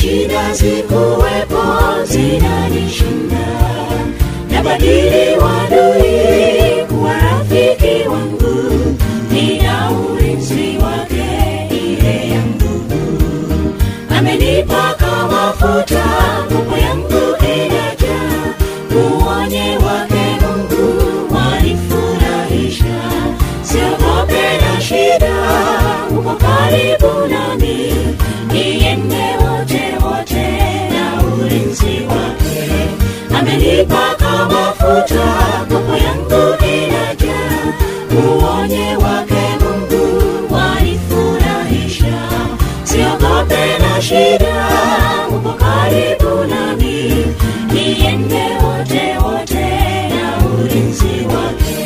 shida zikuwepo zinanishinda nabadili wadui kuwa rafiki wangu nina ulinzi wake ile ya nguvu amenipaka mafuta nguvu yangu inajaa uonye wake mungu wanifurahisha siogope na shida uko karibu nami niende wote wote na ulinzi wake amenipaka mafuta nguvu yangu inajaa uonye wake mungu wanifurahisha siogope na shida uko karibu nami niende wote wote na ulinzi wake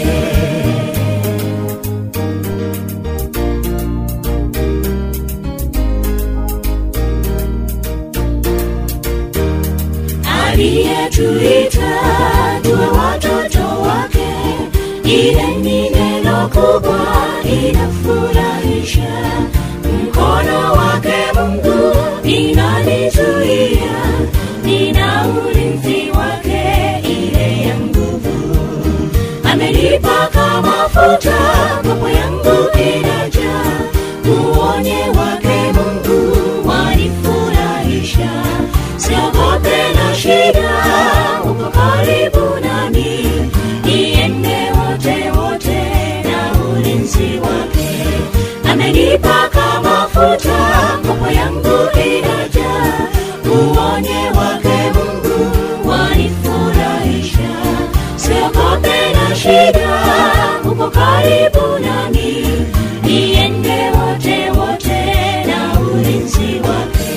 aliyetuita tuwe watoto wake ile ni neno kubwa inafurahisha mkono wake mungu inanizuia nina ulinzi wake ile ya nguvu amenipaka mafuta mambo yangu inajaa uonye wake mungu wanifurahisha siogope na shida uko karibu nami niende wote wote na ulinzi wake amenipaka mafuta mambo yangu inajaa uonye wake mungu wanifurahisha siogope na shida uko karibu nami niende wote wote na ulinzi wake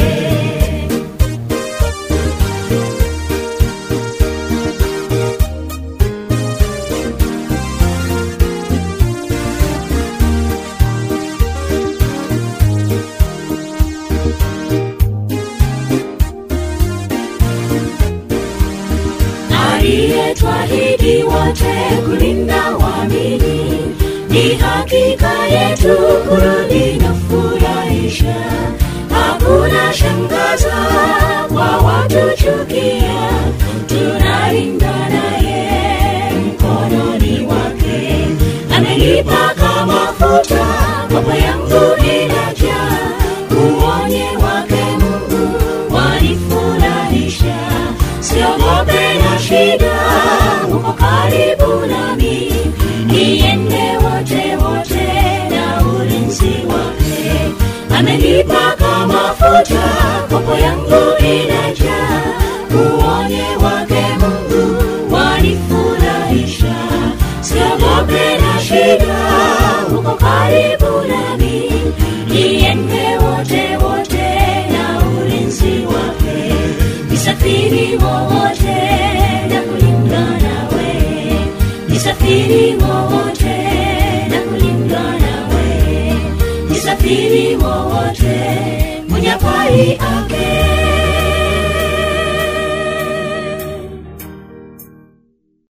aliyetwahidi wote kulinda wamini ni hakika yetu kurudi na furahisha hakuna shangaza kwa watu chukia tunalinda naye mkononi wake amenipaka mafuta mambo yangu inajaa uonye wake mungu wanifurahisha siogope na shida uko karibu nami niende wote wote na ulinzi wake amenipaka mafuta kopo yangu inajaa uonye wake mungu wanifurahisha siogope na shida uko karibu nami niende wote wote na ulinzi wake nisafiri wowote na kulingana nawe nisafiri wowote na kulingana nawe nisafiri wowote mwenye pai ake